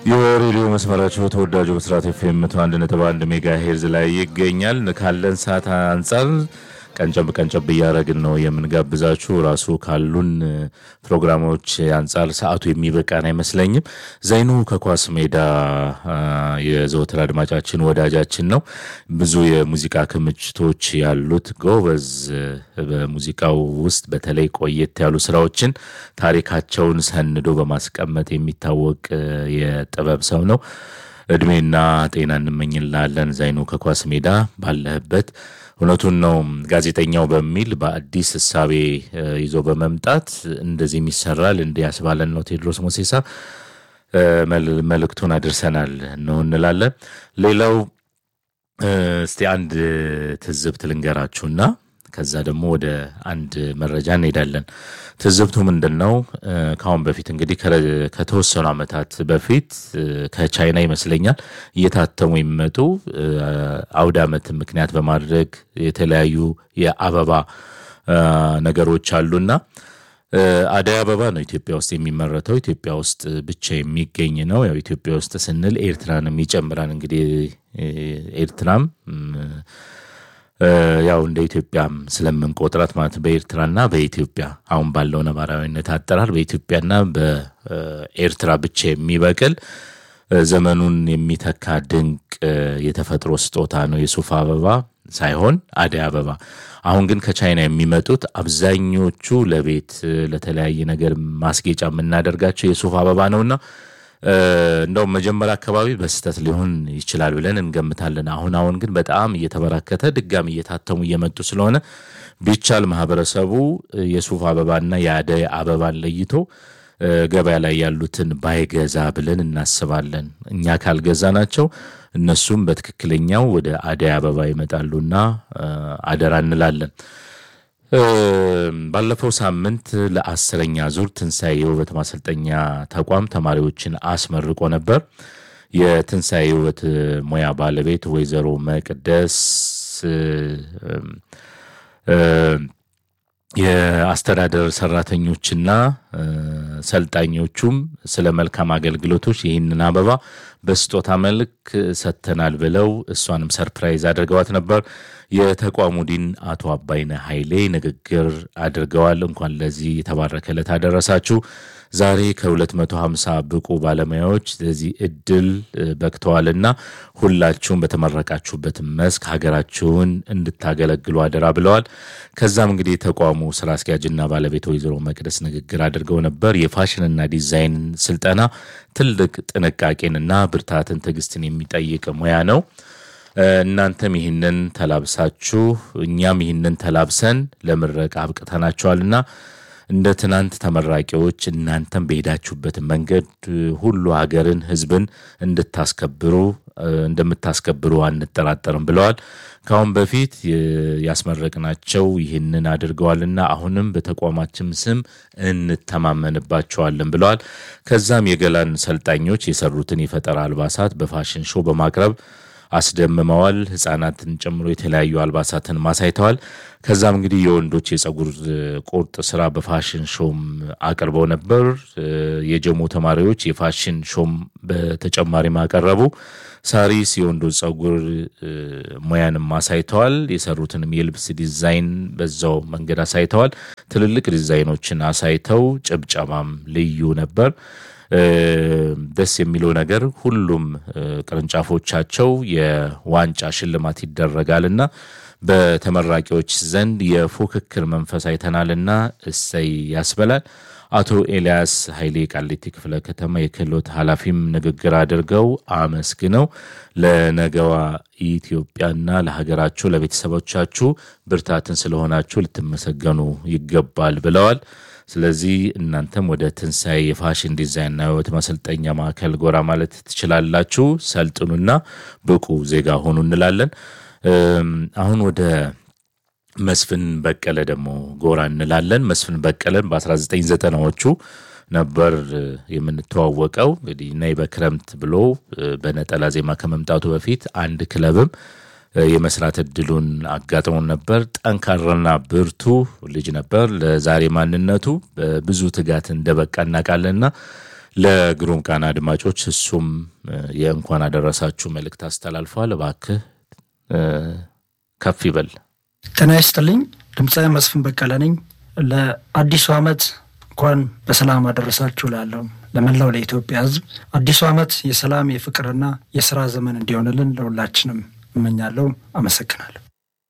የሬዲዮ መስመራቸው ተወዳጁ ብስራት ኤፍኤም መቶ አንድ ነጥብ አንድ ሜጋ ሄርዝ ላይ ይገኛል። ካለን ሰዓት አንጻር ቀንጨብ ቀንጨብ እያደረግን ነው የምንጋብዛችሁ። ራሱ ካሉን ፕሮግራሞች አንጻር ሰዓቱ የሚበቃን አይመስለኝም። ዘይኑ ከኳስ ሜዳ የዘወትር አድማጫችን ወዳጃችን ነው። ብዙ የሙዚቃ ክምችቶች ያሉት ጎበዝ፣ በሙዚቃው ውስጥ በተለይ ቆየት ያሉ ስራዎችን ታሪካቸውን ሰንዶ በማስቀመጥ የሚታወቅ የጥበብ ሰው ነው። እድሜና ጤና እንመኝላለን። ዘይኑ ከኳስ ሜዳ ባለህበት እውነቱን ነው። ጋዜጠኛው በሚል በአዲስ እሳቤ ይዞ በመምጣት እንደዚህም ይሰራል እንዲህ ያስባለን ነው ቴዎድሮስ ሞሴሳ መልእክቱን አድርሰናል ነው እንላለን። ሌላው እስቲ አንድ ትዝብት ልንገራችሁና ከዛ ደግሞ ወደ አንድ መረጃ እንሄዳለን። ትዝብቱ ምንድን ነው? ከአሁን በፊት እንግዲህ ከተወሰኑ ዓመታት በፊት ከቻይና ይመስለኛል እየታተሙ የሚመጡ አውደ ዓመትን ምክንያት በማድረግ የተለያዩ የአበባ ነገሮች አሉና አደይ አበባ ነው ኢትዮጵያ ውስጥ የሚመረተው። ኢትዮጵያ ውስጥ ብቻ የሚገኝ ነው። ያው ኢትዮጵያ ውስጥ ስንል ኤርትራንም ይጨምራል። እንግዲህ ኤርትራም ያው እንደ ኢትዮጵያም ስለምንቆጥራት ማለት በኤርትራና በኢትዮጵያ አሁን ባለው ነባራዊነት አጠራር በኢትዮጵያና በኤርትራ ብቻ የሚበቅል ዘመኑን የሚተካ ድንቅ የተፈጥሮ ስጦታ ነው የሱፍ አበባ ሳይሆን አደይ አበባ። አሁን ግን ከቻይና የሚመጡት አብዛኞቹ ለቤት ለተለያየ ነገር ማስጌጫ የምናደርጋቸው የሱፍ አበባ ነውና እንደውም መጀመሪያ አካባቢ በስህተት ሊሆን ይችላል ብለን እንገምታለን። አሁን አሁን ግን በጣም እየተበራከተ ድጋሚ እየታተሙ እየመጡ ስለሆነ ቢቻል ማህበረሰቡ የሱፍ አበባና የአደይ አበባን ለይቶ ገበያ ላይ ያሉትን ባይገዛ ብለን እናስባለን። እኛ ካልገዛ ናቸው እነሱም በትክክለኛው ወደ አደይ አበባ ይመጣሉና አደራ እንላለን። ባለፈው ሳምንት ለአስረኛ ዙር ትንሣኤ የውበት ማሰልጠኛ ተቋም ተማሪዎችን አስመርቆ ነበር። የትንሣኤ የውበት ሙያ ባለቤት ወይዘሮ መቅደስ የአስተዳደር ሰራተኞችና ሰልጣኞቹም ስለ መልካም አገልግሎቶች ይህንን አበባ በስጦታ መልክ ሰጥተናል ብለው እሷንም ሰርፕራይዝ አድርገዋት ነበር። የተቋሙ ዲን አቶ አባይነ ኃይሌ ንግግር አድርገዋል። እንኳን ለዚህ የተባረከ ዕለት አደረሳችሁ። ዛሬ ከ250 ብቁ ባለሙያዎች ለዚህ እድል በቅተዋልና ሁላችሁም በተመረቃችሁበት መስክ ሀገራችሁን እንድታገለግሉ አደራ ብለዋል። ከዛም እንግዲህ የተቋሙ ስራ አስኪያጅና ባለቤት ወይዘሮ መቅደስ ንግግር አድርገው ነበር። የፋሽንና ዲዛይን ስልጠና ትልቅ ጥንቃቄንና ብርታትን፣ ትዕግስትን የሚጠይቅ ሙያ ነው። እናንተም ይህንን ተላብሳችሁ እኛም ይህንን ተላብሰን ለምረቃ አብቅተናቸዋልና እንደ ትናንት ተመራቂዎች እናንተም በሄዳችሁበት መንገድ ሁሉ ሀገርን፣ ሕዝብን እንድታስከብሩ እንደምታስከብሩ አንጠራጠርም ብለዋል። ከአሁን በፊት ያስመረቅናቸው ይህንን አድርገዋልና አሁንም በተቋማችን ስም እንተማመንባቸዋለን ብለዋል። ከዛም የገላን ሰልጣኞች የሰሩትን የፈጠራ አልባሳት በፋሽን ሾው በማቅረብ አስደምመዋል። ህጻናትን ጨምሮ የተለያዩ አልባሳትን ማሳይተዋል። ከዛም እንግዲህ የወንዶች የጸጉር ቁርጥ ስራ በፋሽን ሾም አቅርበው ነበር። የጀሞ ተማሪዎች የፋሽን ሾም በተጨማሪም አቀረቡ። ሳሪስ የወንዶች ጸጉር ሙያንም አሳይተዋል። የሰሩትንም የልብስ ዲዛይን በዛው መንገድ አሳይተዋል። ትልልቅ ዲዛይኖችን አሳይተው ጭብጨባም ልዩ ነበር። ደስ የሚለው ነገር ሁሉም ቅርንጫፎቻቸው የዋንጫ ሽልማት ይደረጋልና በተመራቂዎች ዘንድ የፉክክር መንፈስ አይተናልና እሰይ ያስበላል። አቶ ኤልያስ ኃይሌ ቃሊቲ ክፍለ ከተማ የክህሎት ኃላፊም ንግግር አድርገው አመስግነው ለነገዋ ኢትዮጵያና ለሀገራችሁ ለቤተሰቦቻችሁ ብርታትን ስለሆናችሁ ልትመሰገኑ ይገባል ብለዋል። ስለዚህ እናንተም ወደ ትንሣኤ የፋሽን ዲዛይንና የውበት ማሰልጠኛ ማዕከል ጎራ ማለት ትችላላችሁ። ሰልጥኑና ብቁ ዜጋ ሆኑ እንላለን። አሁን ወደ መስፍን በቀለ ደግሞ ጎራ እንላለን። መስፍን በቀለን በ1990ዎቹ ነበር የምንተዋወቀው። እንግዲህ ነይ በክረምት ብሎ በነጠላ ዜማ ከመምጣቱ በፊት አንድ ክለብም የመስራት እድሉን አጋጥሞን ነበር። ጠንካራና ብርቱ ልጅ ነበር። ለዛሬ ማንነቱ በብዙ ትጋት እንደበቃ እናውቃለንና ለግሩም ቃና አድማጮች እሱም የእንኳን አደረሳችሁ መልእክት አስተላልፈዋል። እባክህ ከፍ ይበል። ጤና ይስጥልኝ። ድምፃዊ መስፍን በቀለ ነኝ። ለአዲሱ ዓመት እንኳን በሰላም አደረሳችሁ ላለው ለመላው ለኢትዮጵያ ሕዝብ አዲሱ ዓመት የሰላም የፍቅርና የስራ ዘመን እንዲሆንልን ለሁላችንም እመኛለሁ። አመሰግናለሁ።